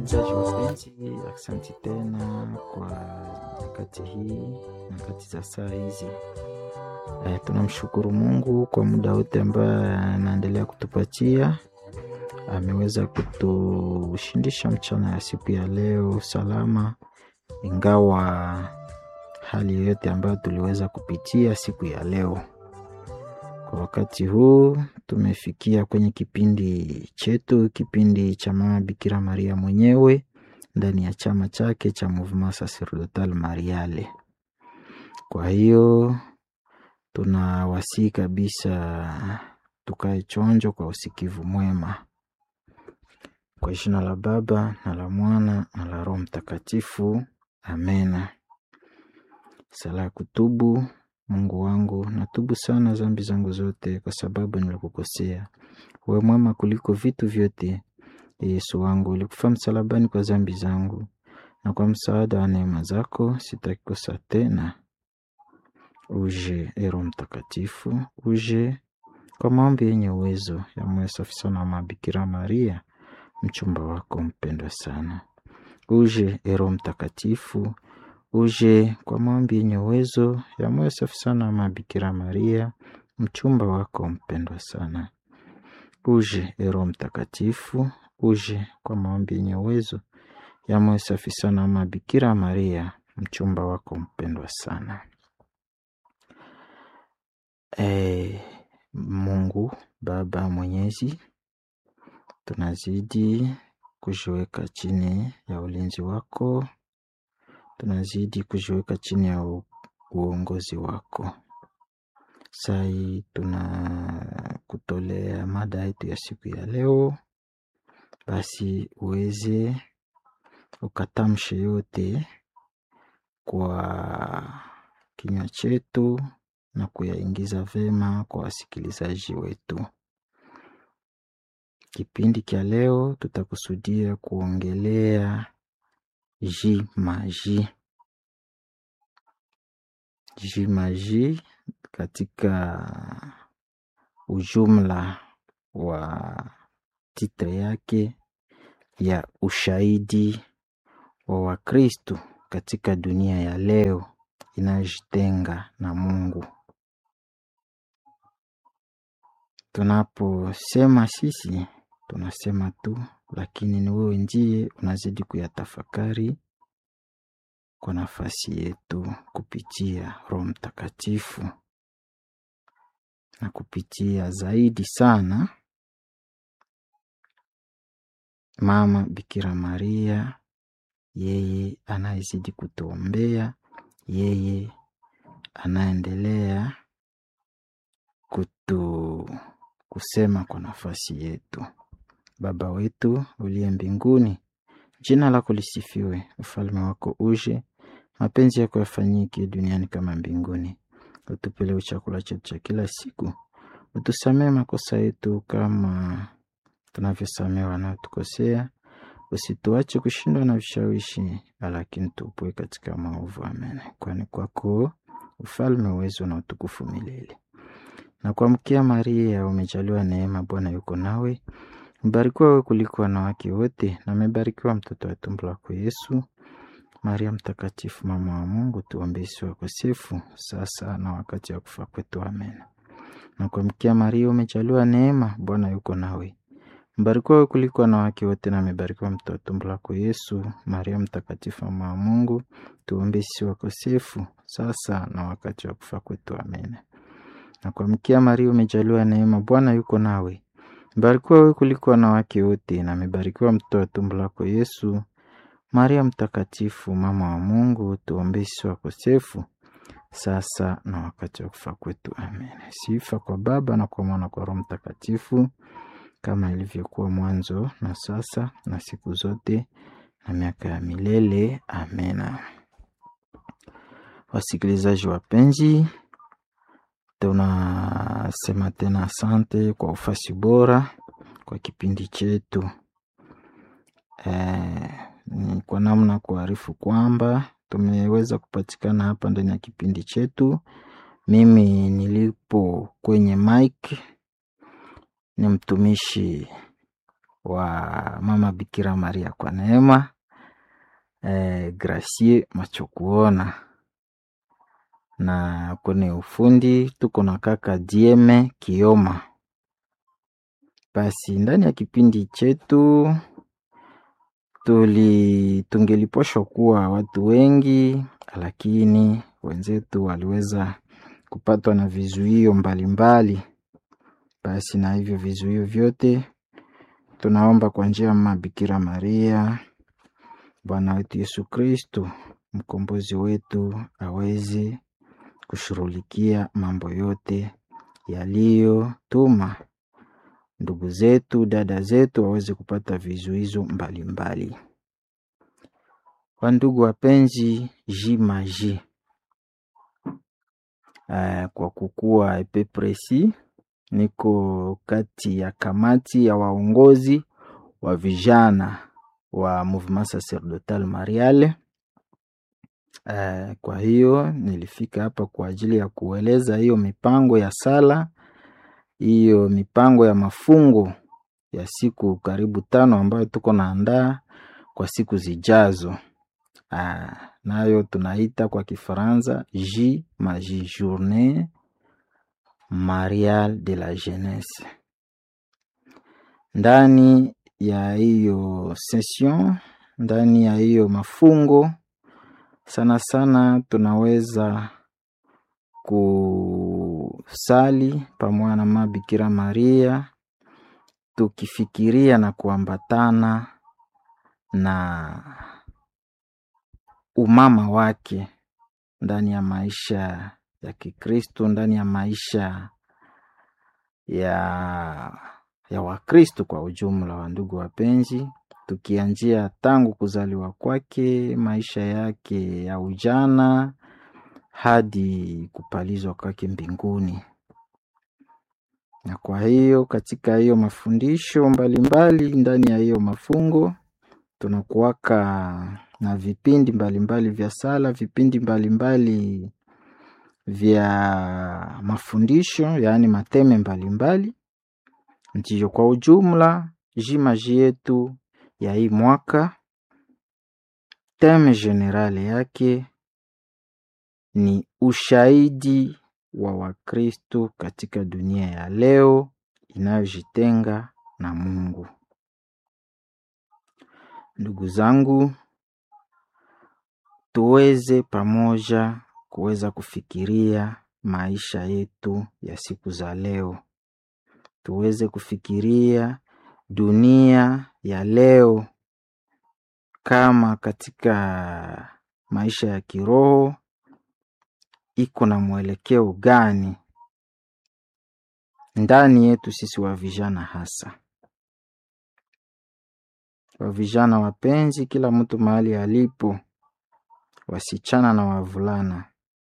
Wasikilizaji wapenzi, asante tena kwa nyakati hii, nyakati za saa hizi. E, tunamshukuru Mungu kwa muda wote ambaye anaendelea kutupatia. Ameweza kutushindisha mchana ya siku ya leo salama, ingawa hali yoyote ambayo tuliweza kupitia siku ya leo. Kwa wakati huu tumefikia kwenye kipindi chetu, kipindi cha Mama Bikira Maria mwenyewe ndani ya chama chake cha Mouvement Sacerdotal Mariale. Kwa hiyo tunawasihi kabisa tukae chonjo kwa usikivu mwema. Kwa jina la Baba na la Mwana na la Roho Mtakatifu, amena. Sala ya kutubu. Mungu wangu, natubu sana dhambi zangu zote, kwa sababu nilikukosea. Uwe mwema kuliko vitu vyote. Yesu wangu, ulikufa msalabani kwa dhambi zangu, na kwa msaada wa neema zako sitaki kosa tena. Uje e Roho Mtakatifu, uje kwa maombi yenye uwezo ya moyo safi sana wa Bikira Maria, mchumba wako mpendwa sana. Uje e Roho Mtakatifu, uje kwa maombi yenye uwezo ya moyo safi sana wa Bikira Maria, mchumba wako mpendwa sana. Uje e Roho Mtakatifu, uje kwa maombi yenye uwezo ya moyo safi sana wa Bikira Maria, mchumba wako mpendwa sana. E, Mungu Baba Mwenyezi, tunazidi kujiweka chini ya ulinzi wako, tunazidi kujiweka chini ya u- uongozi wako. Sai tunakutolea mada yetu ya siku ya leo, basi uweze ukatamshe yote kwa kinywa chetu na kuyaingiza vema kwa wasikilizaji wetu. Kipindi cha leo tutakusudia kuongelea jimaji. Jimaji katika ujumla wa titre yake ya ushahidi wa Wakristo katika dunia ya leo inayojitenga na Mungu. Tunaposema sisi tunasema tu, lakini ni wewe ndiye unazidi kuyatafakari kwa nafasi yetu kupitia Roho Mtakatifu na kupitia zaidi sana Mama Bikira Maria, yeye anayezidi kutuombea, yeye anaendelea kutu kusema kwa nafasi yetu. Baba wetu uliye mbinguni, jina lako lisifiwe, ufalme wako uje, mapenzi yako yafanyike duniani kama mbinguni. Utupe leo chakula chetu cha kila siku, utusamee makosa yetu kama tunavyosamea wanaotukosea, usituache kushindwa na vishawishi, lakini tupue katika maovu. Amen. Kwani kwako ufalme, uwezo na utukufu milele. Na kuamkia Maria, umejaliwa neema, Bwana yuko nawe, mbarikiwa wewe kuliko wanawake wote, na amebarikiwa mtoto wa tumbo lako Yesu. Maria Mtakatifu, mama wa Mungu, tuombee sisi wakosefu, sasa na wakati wa kufa kwetu. Amen. Na kuamkia Maria, umejaliwa neema, Bwana yuko nawe, mbarikiwa wewe kuliko wanawake wote, na amebarikiwa mtoto wa tumbo lako Yesu. Maria Mtakatifu, mama wa Mungu, tuombee sisi wakosefu, sasa na wakati wa kufa kwetu. Amen. Na kuamkia Maria, umejaliwa neema, Bwana yuko nawe, mbarikiwa wewe kuliko wanawake wote, na amebarikiwa mtoto wa tumbo lako Yesu. Maria Mtakatifu, mama wa Mungu, tuombee sisi wakosefu, sasa na wakati wa kufa kwetu. Amen. Sifa kwa Baba na kwa Mwana kwa Roho Mtakatifu, kama ilivyokuwa mwanzo na sasa na siku zote na miaka ya milele. Amena. Wasikilizaji wapenzi, tunasema tena asante kwa ufasi bora kwa kipindi chetu. Eh, ni kwa namna kuarifu kwamba tumeweza kupatikana hapa ndani ya kipindi chetu. Mimi nilipo kwenye mic ni mtumishi wa mama Bikira Maria kwa neema eh, Gracie Machokuona, na kwenye ufundi tuko na kaka Dieme Kioma. Basi ndani ya kipindi chetu tuli tungeliposhwa kuwa watu wengi, lakini wenzetu waliweza kupatwa na vizuio mbalimbali. Basi na hivyo vizuio vyote tunaomba kwa njia ya mama Bikira Maria, Bwana wetu Yesu Kristo, mkombozi wetu, aweze kushughulikia mambo yote yaliyotuma ndugu zetu, dada zetu waweze kupata vizuizo mbalimbali. Wandugu wapenzi, jimaji uh, kwa kukuwa epe presi, niko kati ya kamati ya waongozi wa vijana wa Mouvement Sacerdotal Mariale. Uh, kwa hiyo nilifika hapa kwa ajili ya kueleza hiyo mipango ya sala, hiyo mipango ya mafungo ya siku karibu tano ambayo tuko naandaa kwa siku zijazo. Uh, nayo tunaita kwa Kifaransa J Maji Journée Mariale de la Jeunesse. Ndani ya hiyo session, ndani ya hiyo mafungo sana sana tunaweza kusali pamoja na mama Bikira Maria tukifikiria na kuambatana na umama wake ndani ya maisha ya Kikristo, ndani ya maisha ya ya Wakristo kwa ujumla. Wa ndugu wapenzi, tukianzia tangu kuzaliwa kwake, maisha yake ya ujana hadi kupalizwa kwake mbinguni. Na kwa hiyo katika hiyo mafundisho mbalimbali ndani ya hiyo mafungo tunakuwaka na vipindi mbalimbali vya sala, vipindi mbalimbali vya mafundisho, yaani mateme mbalimbali. Ndiyo, kwa ujumla jimaji yetu ya hii mwaka teme generale yake ni ushahidi wa Wakristo katika dunia ya leo inayojitenga na Mungu. Ndugu zangu, tuweze pamoja kuweza kufikiria maisha yetu ya siku za leo, tuweze kufikiria dunia ya leo kama katika maisha ya kiroho iko na mwelekeo gani ndani yetu sisi wa vijana, hasa wa vijana wapenzi, kila mtu mahali alipo, wasichana na wavulana.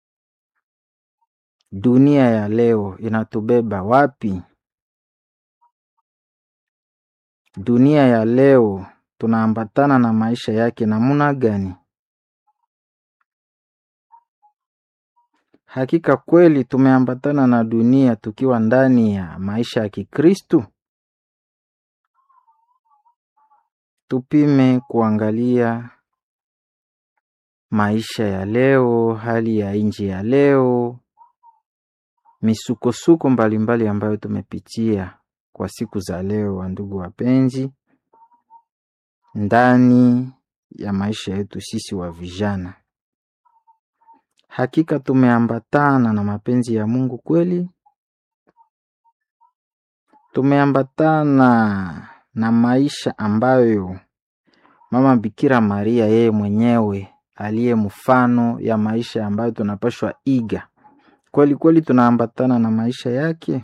Dunia ya leo inatubeba wapi? Dunia ya leo tunaambatana na maisha yake namuna gani? Hakika kweli tumeambatana na dunia tukiwa ndani ya maisha ya Kikristu? Tupime kuangalia maisha ya leo, hali ya nchi ya leo, misukosuko mbalimbali ambayo tumepitia kwa siku za leo, wa ndugu wapenzi, ndani ya maisha yetu sisi wa vijana. Hakika tumeambatana na mapenzi ya Mungu kweli? Tumeambatana na maisha ambayo Mama Bikira Maria yeye mwenyewe aliye mfano ya maisha ambayo tunapashwa iga. Kweli kweli tunaambatana na maisha yake?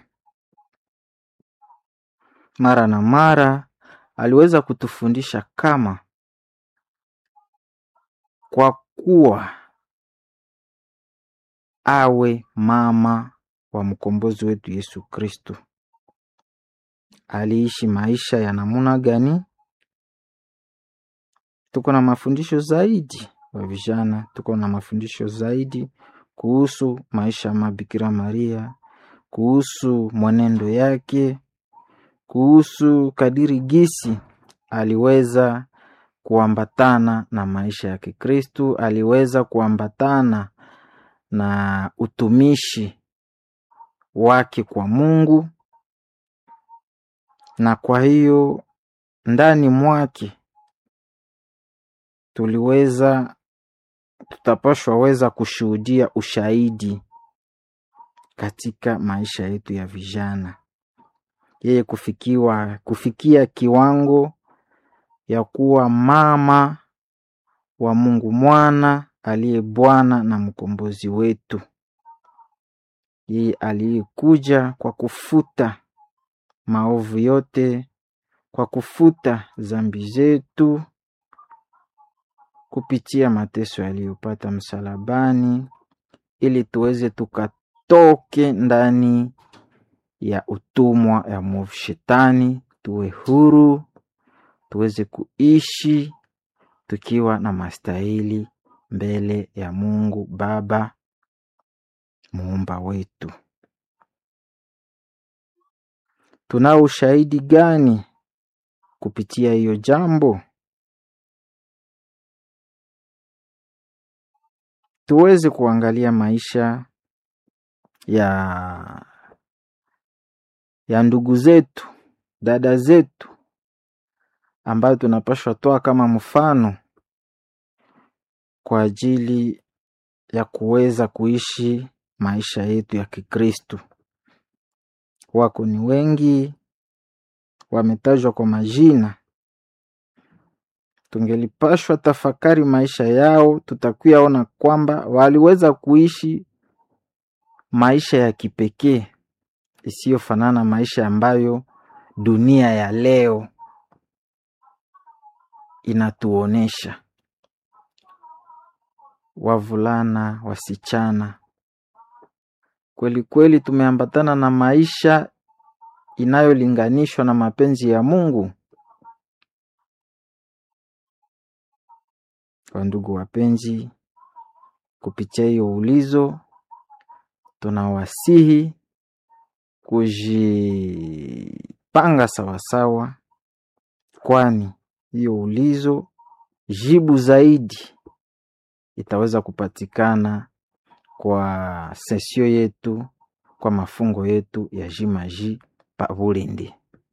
Mara na mara aliweza kutufundisha kama kwa kuwa awe mama wa mkombozi wetu Yesu Kristo. Aliishi maisha ya namuna gani? Tuko na mafundisho zaidi wa vijana, tuko na mafundisho zaidi kuhusu maisha ya Mabikira Maria, kuhusu mwenendo yake, kuhusu kadiri gisi aliweza kuambatana na maisha ya Kikristu, aliweza kuambatana na utumishi wake kwa Mungu, na kwa hiyo ndani mwake tuliweza tutapashwa weza kushuhudia ushahidi katika maisha yetu ya vijana, yeye kufikiwa kufikia kiwango ya kuwa mama wa Mungu mwana aliye Bwana na mkombozi wetu, yeye aliyekuja kwa kufuta maovu yote, kwa kufuta zambi zetu kupitia mateso yaliyopata msalabani, ili tuweze tukatoke ndani ya utumwa ya mwovu Shetani, tuwe huru, tuweze kuishi tukiwa na mastahili mbele ya Mungu Baba muumba wetu. Tunao ushahidi gani kupitia hiyo jambo? Tuweze kuangalia maisha ya ya ndugu zetu, dada zetu ambayo tunapashwa toa kama mfano kwa ajili ya kuweza kuishi maisha yetu ya Kikristu. Wako ni wengi, wametajwa kwa majina. Tungelipashwa tafakari maisha yao, tutakuya ona kwamba waliweza kuishi maisha ya kipekee isiyofanana maisha ambayo dunia ya leo inatuonesha. Wavulana, wasichana, kweli kweli tumeambatana na maisha inayolinganishwa na mapenzi ya Mungu. Wandugu wapenzi, kupitia hiyo ulizo tunawasihi kujipanga sawasawa, kwani hiyo ulizo jibu zaidi itaweza kupatikana kwa sesio yetu, kwa mafungo yetu ya jimaji pa Bulindi.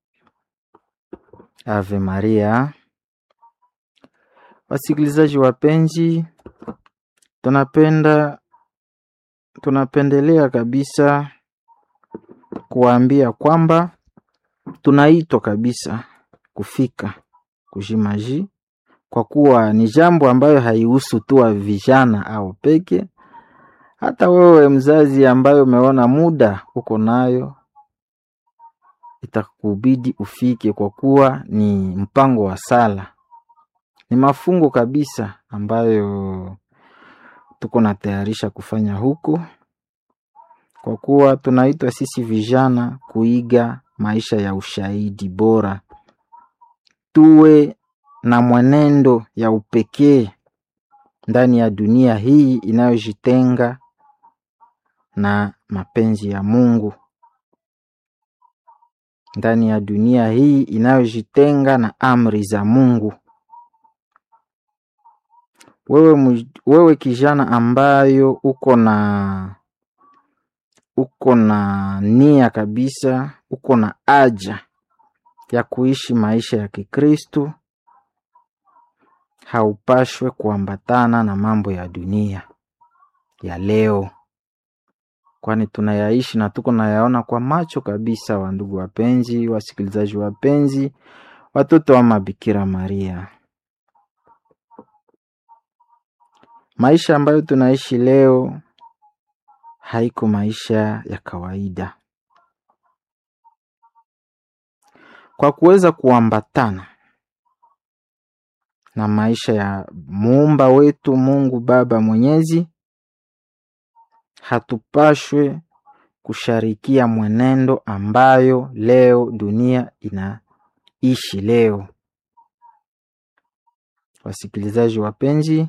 Ave Maria. Wasikilizaji wapenzi, tunapenda tunapendelea kabisa kuwaambia kwamba tunaitwa kabisa kufika kujimaji, kwa kuwa ni jambo ambayo haihusu tu wa vijana au peke. Hata wewe mzazi ambayo umeona muda uko nayo, itakubidi ufike, kwa kuwa ni mpango wa sala, ni mafungo kabisa ambayo tuko natayarisha kufanya huko, kwa kuwa tunaitwa sisi vijana kuiga maisha ya ushahidi bora, tuwe na mwenendo ya upekee ndani ya dunia hii inayojitenga na mapenzi ya Mungu, ndani ya dunia hii inayojitenga na amri za Mungu. Wewe, wewe kijana ambayo uko na uko na nia kabisa, uko na haja ya kuishi maisha ya Kikristu, haupashwe kuambatana na mambo ya dunia ya leo, kwani tunayaishi na tuko nayaona kwa macho kabisa. Wandugu wapenzi, wasikilizaji wapenzi, watoto wa Mabikira Maria, maisha ambayo tunaishi leo haiko maisha ya kawaida. Kwa kuweza kuambatana na maisha ya muumba wetu Mungu Baba Mwenyezi, hatupashwe kusharikia mwenendo ambayo leo dunia inaishi leo. Wasikilizaji wapenzi,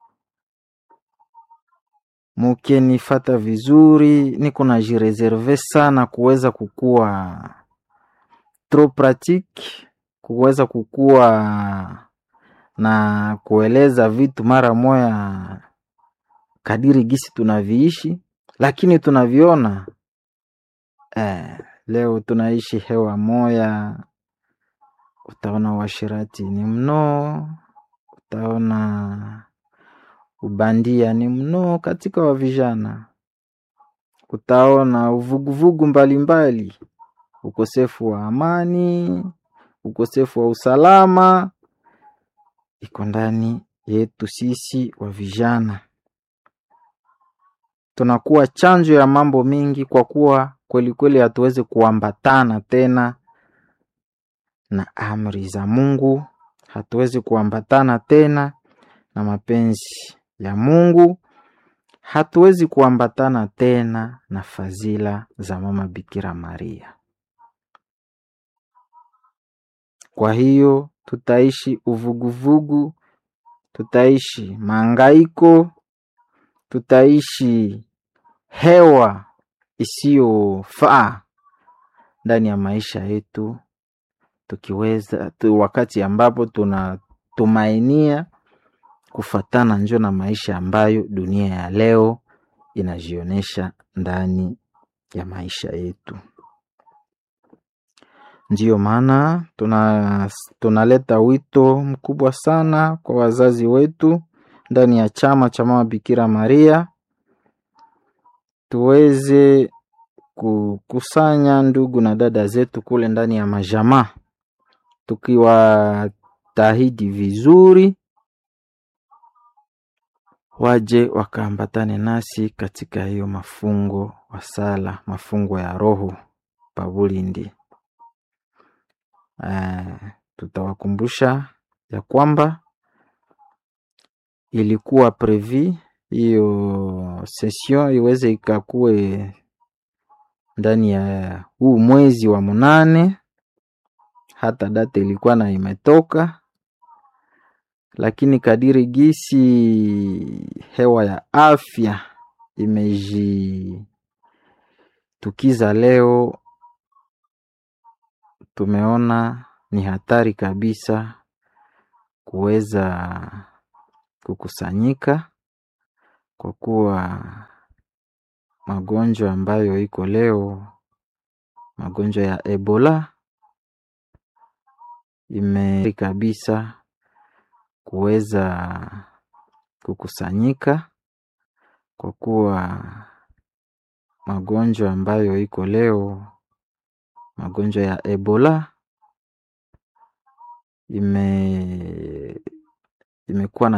mukenifata vizuri, niko na jireserve sana kuweza kukuwa trop pratique kuweza kukua na kueleza vitu mara moya kadiri gisi tunaviishi, lakini tunaviona eh, leo tunaishi hewa moya. Utaona uashirati ni mno, utaona ubandia ni mno katika wa vijana, utaona uvuguvugu mbalimbali, ukosefu wa amani, ukosefu wa usalama iko ndani yetu sisi wa vijana. Tunakuwa chanjo ya mambo mingi, kwa kuwa kweli kweli hatuwezi kuambatana tena na amri za Mungu, hatuwezi kuambatana tena na mapenzi ya Mungu, hatuwezi kuambatana tena na fadhila za mama Bikira Maria. Kwa hiyo tutaishi uvuguvugu, tutaishi maangaiko, tutaishi hewa isiyofaa ndani ya maisha yetu, tukiweza tu, wakati ambapo tunatumainia kufatana njo na maisha ambayo dunia ya leo inajionyesha ndani ya maisha yetu. Ndiyo maana tuna tunaleta wito mkubwa sana kwa wazazi wetu ndani ya chama cha mama Bikira Maria, tuweze kukusanya ndugu na dada zetu kule ndani ya majamaa, tukiwatahidi vizuri waje wakaambatane nasi katika hiyo mafungo wa sala, mafungo ya roho pabulindi. Uh, tutawakumbusha ya kwamba ilikuwa previ hiyo session iweze ikakue ndani ya huu mwezi wa munane, hata data ilikuwa na imetoka, lakini kadiri gisi hewa ya afya imejitukiza leo tumeona ni hatari kabisa kuweza kukusanyika kwa kuwa magonjwa ambayo iko leo, magonjwa ya Ebola ime kabisa kuweza kukusanyika kwa kuwa magonjwa ambayo iko leo magonjwa ya Ebola ime imekuwa na